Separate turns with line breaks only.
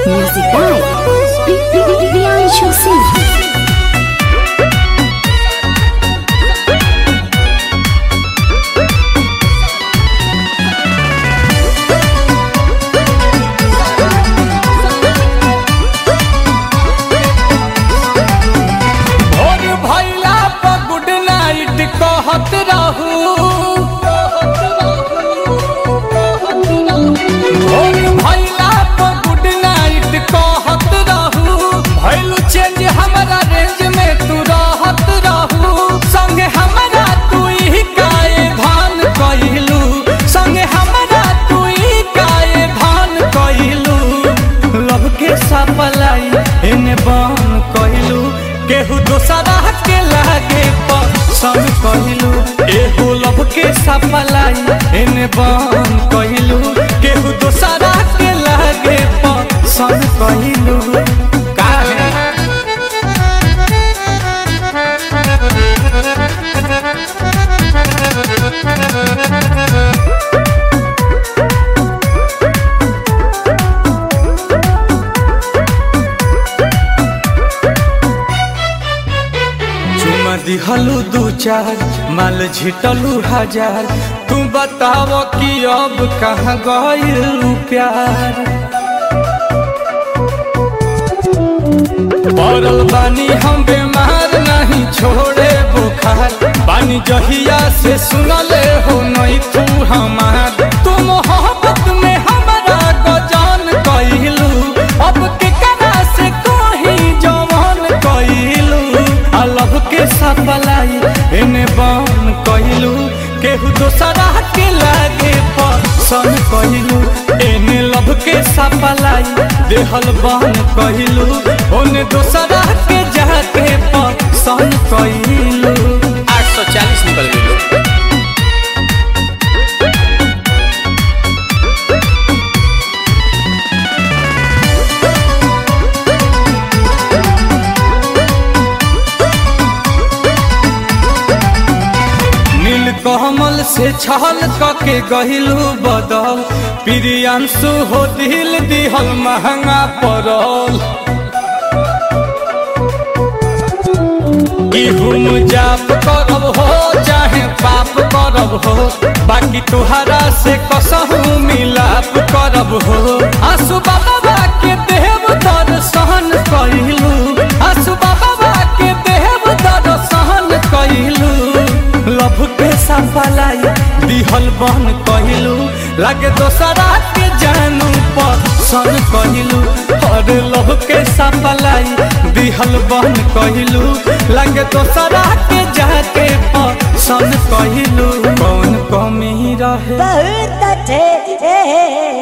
Music by Priyanshu Singh.
भोर भैला पर गुड नाइट कहत रहू भोर भैला पर गुड नाइट कहत रहू भैलू चेंज हमारा रेंज में तू रहत रहू संगे हमारा तू ही काए धान कइलू संगे हमारा तू ही काए धान कइलू लव के सपलाई एने बन कइलू केहू दोसरा के लागे पसंद कइलू एहू लव के सपलाई एने बन कइलू केहू दोसरा के लागे पसंद कइलू काहे चुमा दिहलू दू चार माल झिटलू हजार तू बताव कि अब कहाँ गइलू प्यार पड़ल बानी हम बीमार नहीं छोड़े बुखार बानी जहिया से सुनले हो नहीं तू हमार तू मोहब्बत में हमारा गजान कइलू अब के करा से कहीं जवान कइलू अलग के सपलाई एने बन कइलू केहू दोसरा के लागे पसंद कइलू एने लब के सपलाई देहल बन कइलू ओने दोसरा के जाके पसंद कइलू
आठ सौ चालीस निकल गई
नील कमल से छल कके गहिलू बदल प्रियांशु हो दिल दिहल महंगा पड़ल इहुम जाप करब हो चाहे पाप करब हो बाकी तुहरा से कसहू मिलाप करब हो आसु बाबा के देव दर्शन कइलू आसु बाबा के देव दर्शन कइलू लभ के सफलाई दिहल बन कहिलू लागे दोसरा के जानू पसंद कहिलू और लभ के सफलाई दिहल बन कहिलू लागे दोसरा के जाके पसंद कहिलू कौन कमी रहे
बहुत अच्छे